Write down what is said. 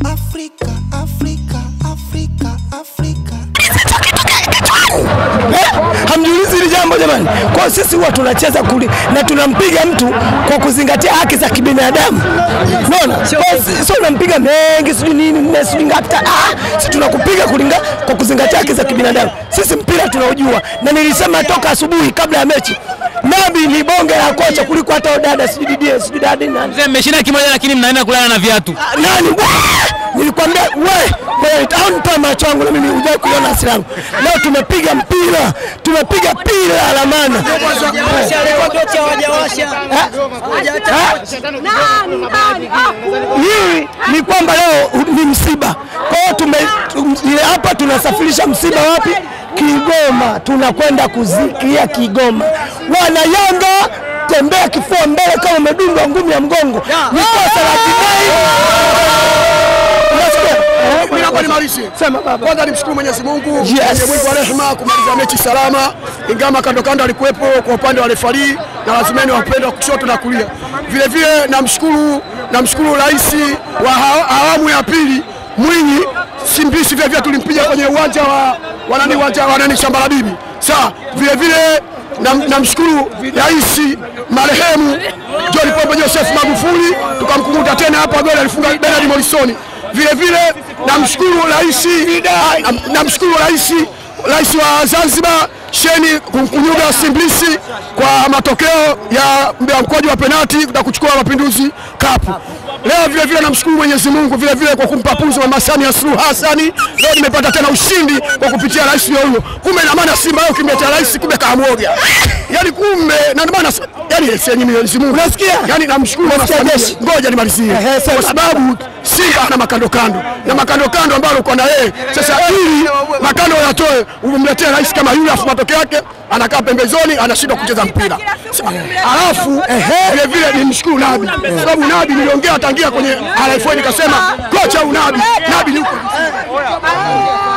Afrika, Afrika, Afrika, Afrika. Eh, hamjiulizi hili jambo jamani? Kwa hiyo sisi huwa tunacheza kuli na tunampiga mtu kwa kuzingatia haki za kibinadamu. Unaona? Kwa hiyo si- Sio unampiga mengi sijui nini nne sijui ngapi. ta- Ah, sisi tunakupiga kulinga kwa kuzingatia haki za kibinadamu. Sisi mpira tunaujua na nilisema toka asubuhi kabla ya mechi. Nabi ni bonge la kocha kuliko hata dada sijui Didier sijui dada nani. Mzee, mmeshinda kimoja lakini mnaenda kulala na viatu. Ah, nani Wah! nilikwambia we wewe au nitoa macho yangu na mimi hujai kuiona hasira yangu leo tumepiga mpira tumepiga pira la maana hii ni kwamba leo ni msiba kwa hiyo tume tum- ile hapa tunasafirisha msiba wapi Kigoma tunakwenda kuzikia Kigoma wana Yanga tembea kifua mbele kama umedungwa ngumi ya mgongo ni kosa la jinai Unasikia? Mimi naomba nimalize. Sema baba. Kwanza nimshukuru Mwenyezi Mungu Yes. mwenye mwingi wa rehema kumaliza mechi salama, ingawa kando kando alikuwepo kwa upande wa refari na lazimeni wa upande wa kushoto na kulia. Vile vile namshukuru namshukuru rais wa ha- awamu ya pili Mwinyi Simbisi, vile vile tulimpiga kwenye uwanja wa wa nani uwanja wa nani shamba la bibi. Sawa, vile vile nam- namshukuru rais marehemu John Pombe Joseph Magufuli, tukamkumbuka tena hapa goli alifunga Bernard Morrison. Vile vile namshukuru rais nam- namshukuru rais rais wa Zanzibar Sheni Kunyuga Simblisi kwa matokeo ya ya mkwaju wa penati na kuchukua Mapinduzi Cup. Leo vile vile namshukuru Mwenyezi Mungu vile vile kwa kumpa pumzi Mama Samia Suluhu Hassani. Leo nimepata tena ushindi kwa kupitia rais huyo huyo. Kumbe na maana Simba yao kimletea rais, kumbe kaamwoga. Yaani kumbe na ndio maana yani senyi Mwenyezi Mungu. Unasikia? Yaani namshukuru Mama Unasikia Samia. jeshi? Ngoja nimalizie. Ehe, sema. Kwa sababu Simba ana makando kando na makando kando ambayo uko na yeye sasa, ili makando yatoe, umemletea rais kama yule, afu matokeo yake anakaa pembezoni, anashindwa kucheza mpira. Alafu vile vile nimshukuru Nabi kwa sababu Nabi niliongea tangia kwenye RFA nikasema kocha huyu Nabi Nabi ni